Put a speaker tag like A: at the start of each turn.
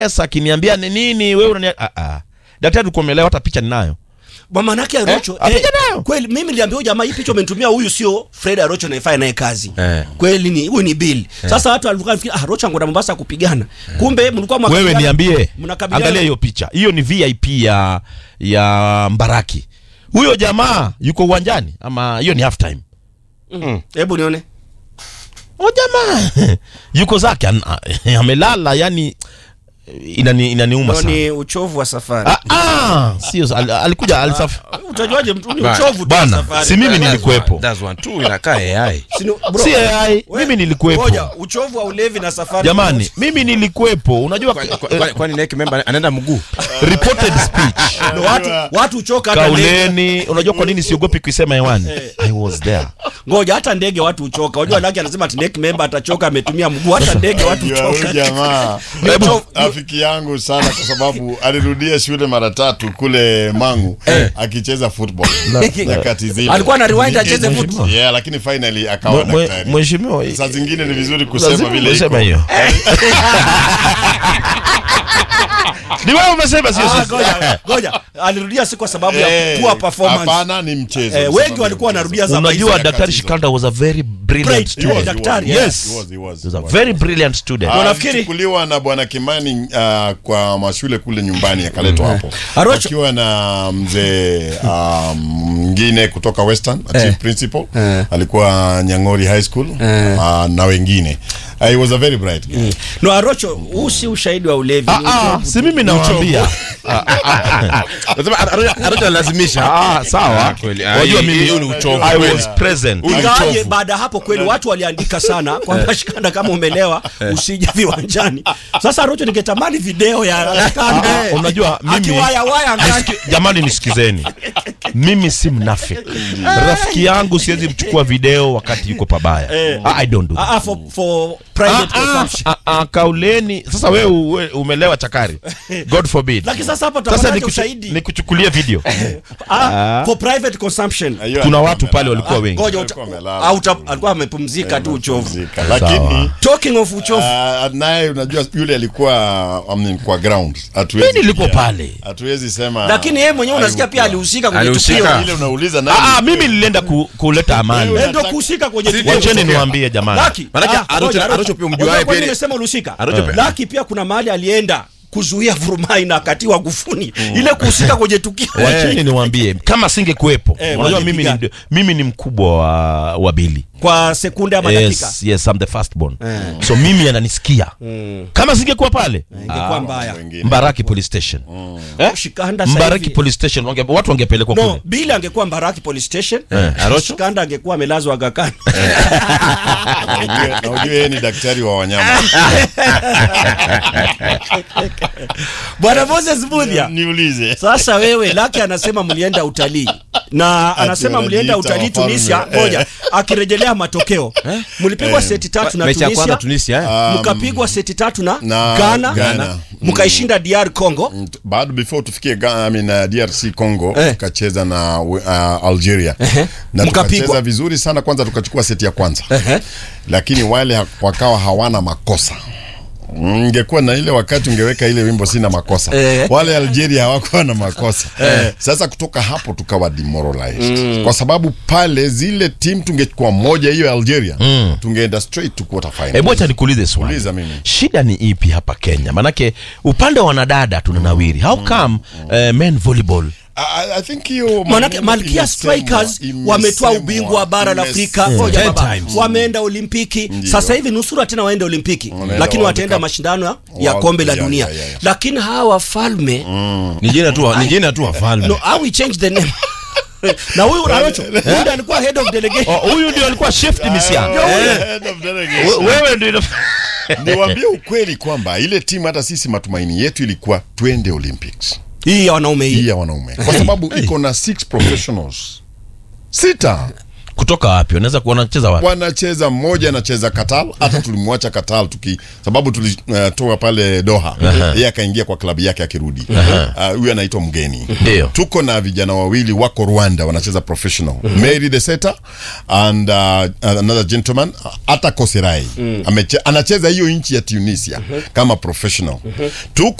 A: Sasa akiniambia ni nini wewe unani ah ah. Daktari ukomelewa hata picha ninayo.
B: Mamanake Arocho
A: Eh, apige nayo.
B: kweli mimi niliambia huyu jamaa hii picha umenitumia huyu sio Fred Arocho naifanya naye kazi.
C: Eh.
B: Kweli ni huyu ni Bill. Sasa watu walikuwa nafikiri ah Arocho angoda Mombasa kupigana. Kumbe mlikuwa
A: Wewe
B: mwakabiliana-
A: niambie.
B: mnakabiliana-
A: Angalia hiyo picha. Hiyo ni VIP ya ya Mbaraki. Huyo jamaa yuko uwanjani ama hiyo ni half time?
B: Hebu nione.
A: O jamaa yuko zake an- a- amelala yani inani inaniuma
B: Ndio
A: sana.
B: ni uchovu wa safari.
A: Ah, ah, sio al, alikuja alisaf
B: Utajuaje mtu ni
C: Ba-
B: uchovu tu wa
A: bwana,
B: safari.
A: si mimi
C: That's
A: nilikuwepo.
C: one- that's one. Tu inakaa AI.
B: Si ni- bro,
A: Si AI,
B: we-
A: mimi nilikuwepo.
B: Ngoja, uchovu wa ulevi na safari.
A: Jamani, mimi nilikuwepo. Unajua
C: Kwani- kwani- Kwani neck member anaenda mguu?
A: reported speech.
B: Ndio watu watu uchoka hata ndege.
A: Kauleni, unajua kwa nini siogopi kuisema hewani? I was there.
B: Ngoja hata ndege watu uchoka. Unajua Laki anasema ati neck member atachoka ametumia mguu hata ndege watu
D: Ndio, huyu
B: uchoka.
D: jamaa
B: Hebu-
D: rafiki yangu sana kwa sababu alirudia shule mara tatu kule Mangu akicheza football nyakati zile.
B: Alikuwa ana rewind acheze football.
D: Yeah, lakini finally akawa
A: Mwe- mwe-
D: daktari.
A: Mheshimiwa,
D: Saa zingine ni vizuri kusema
A: lazima
D: vile iko.
A: useme hiyo. Ni wewe umesema sio
B: Ah,
A: sisi.
B: ngoja, ngoja. Alirudia si kwa sababu ya
D: Eh,
B: poor performance.
D: Hapana, ni mchezo.
B: Eh,
D: Sababu
B: wengi
D: ya
B: walikuwa
D: mchezo.
B: wanarudia za
A: Unajua
B: maisha.
A: Daktari
D: hizo.
A: Shikanda was a very brilliant
B: Great.
D: He was,
A: student.
D: he was,
B: Daktari,
D: he was,
A: yes.
D: he was, he was,
A: He was
D: he
A: a
D: was.
A: very brilliant student.
D: Ah,
B: Unafikiri-
D: alichukuliwa na bwana Kimani uh, kwa mashule kule nyumbani akaletwa hapo
B: Arocho-
D: akiwa na mzee um, mwingine kutoka Western a chief principal alikuwa Nyang'ori High School uh, na wengine uh, he was a very bright guy.
B: No, Arocho, huu si ushahidi wa ulevi. ni
A: Ah, ah,
B: uchovu
A: si
B: tu.
A: mimi nawaambia.
C: Unasema Arocho- Arocho analazimisha.
A: Ah, sawa.
C: Ah, kweli. Ah,
A: Wajua
C: hii-
A: mimi
C: hii ni uchovu
A: I
C: kweli.
A: was present.
B: Ingawaje baada ya hapo kweli watu waliandika sana kwamba Shikanda kama umelewa usije viwanjani. Sasa Arocho ningetamani video ya Shikanda.
A: Ah, unajua mimi
B: Akiwaya waya angani.
A: Nisiki- jamani nisikizeni mimi si mnafiki rafiki yangu siwezi mchukua video wakati yuko pabaya Ah, i don't do that.
B: Ah, ah, for, for private
A: Ah, ah,
B: consumption.
A: ah, ah, kauleni sasa wewe uwe- umelewa chakari god forbid
B: Lakini sasa hapa
A: sasa
B: tutapata
A: nikuchu-
B: ushahidi.
A: nikuchukulie video
B: Ah, for private consumption.
D: Na hiyo
A: kuna
D: alikuwa
A: watu pale
D: amelala.
A: walikuwa wengi
B: Ngoja
D: Alikuwa
B: uta-
D: amelala.
B: au uta- alikuwa amepumzika tu uchovu.
D: Pumzika. Lakini
B: Talking of uchovu.
D: Ah, naye unajua yule alikuwa I mean, kwa ground Hatuwezi
A: Mimi nilikuwa
D: pia-
A: pale.
D: hatuwezi sema
B: Lakini yeye mwenyewe unasikia pia
D: alikuwa.
B: alihusika kwenye
C: Alihusika.
B: tukio.
D: ile unauliza nani
A: Ah, ah, mimi nilienda ku, kuleta amani
B: Yeye ndio kuhusika kwenye tukio.
A: wacheni niwaambie jamani
B: Laki.
C: Manake
B: Ah,
C: Arocho-
B: ngoja,
C: Arocho pia umjuaye
B: Unajua kwa
C: pia
B: nini
C: ni-
B: nimesema ulihusika?
C: Arocho pia-
B: Laki pia kuna mahali alienda kuzuia vurumai na akatiwa gufuni ile kuhusika kwenye tukio.
A: wacheni niwaambie kama singekuwepo
B: Eh,
A: unajua mimi
B: wangepigana.
A: ni, mimi ni mkubwa wa, wa bili
B: Kwa sekunde ama dakika.
A: yes, yes, I'm the first born so mimi ananisikia kama singekuwa pale
B: Ingekuwa mbaya.
D: wengine.
A: Mbaraki police station eh?
B: Shikanda sasa
A: Mbaraki
B: hivi-
A: police station wange, watu wangepelekwa
B: No,
A: kule
B: Bili angekuwa Mbaraki police station.
A: Eh, Arocho?
B: Shikanda angekuwa amelazwa Aga Khan.
D: Na ujue- na ujue yeye ni daktari wa wanyama
B: Bwana Moses Budhia.
D: niulize
B: Sasa wewe Laki anasema mlienda utalii na anasema
D: Ati
B: mlienda
D: wanajiita
B: utalii
D: wafalme.
B: Tunisia. Ngoja akirejelea matokeo, mlipigwa seti tatu na
C: Mechi ya kwanza
B: Tunisia,
C: Tunisia, eh?
B: mkapigwa seti tatu na,
D: na
B: Ghana,
D: Ghana.
B: mkaishinda DR Congo.
D: bado before tufikie Ga- I mean, uh, DRC Congo
B: Eh.
D: tukacheza na uh, Algeria na
B: Mkapigwa.
D: tukacheza vizuri sana kwanza tukachukua seti ya kwanza
B: Ehe.
D: lakini wale ha- wakawa hawana makosa ngekuwa na ile wakati ungeweka ile wimbo sina makosa
B: Eh.
D: wale Algeria hawakuwa na makosa sasa kutoka hapo tukawa demoralized kwa sababu pale zile team tungechukua moja hiyo ya Algeria tungeenda straight to quarter final
A: hebu acha nikuulize swali
D: Uliza mimi.
A: shida ni ipi hapa kenya manake upande wa wanadada tunanawiri how come eh, men volleyball
D: I, I think hiyo
B: Manake
D: maneno
B: Malkia
D: imesemwa,
B: Strikers
D: imesemwa,
B: wametoa ubingwa wa bara la Afrika
D: imesemwa.
B: Ngoja
C: Ten
B: baba.
C: times.
B: wameenda Olimpiki. Sasa hivi nusura tena waende Olimpiki,
D: Wanaenda
B: lakini
D: World
B: wataenda
D: Cup.
B: mashindano ya- ya
D: World-
B: kombe la
D: yeah,
B: dunia.
D: yeah, yeah, yeah.
B: Lakini hawa wafalme
C: Ni jina tu ni jina tu wafalme.
B: no, how we change the name na huyu Arocho huyu ndiye alikuwa head of delegation.
A: Oh, huyu ndio alikuwa chef timisian
D: Head of delegation.
A: wewe ndio
D: niwaambie ukweli kwamba ile timu hata sisi matumaini yetu ilikuwa twende olympics
B: Hii ya wanaume
D: hii
B: hii.
D: ya wanaume kwa sababu iko na six professionals sita
A: kutoka wapi wanaweza kuwa wanacheza wapi
D: wanacheza mmoja anacheza Qatar, hata tulimwacha Qatar tuki sababu tulitoa pale Doha, yeye akaingia kwa klabu yake akirudi. Ah, Huyu anaitwa mgeni.
A: Ndio.
D: Tuko na vijana wawili wako Rwanda wanacheza professional. Mary the setter and uh, another gentleman hata Koserai Ameche, anacheza hiyo nchi ya Tunisia kama professional. Tuko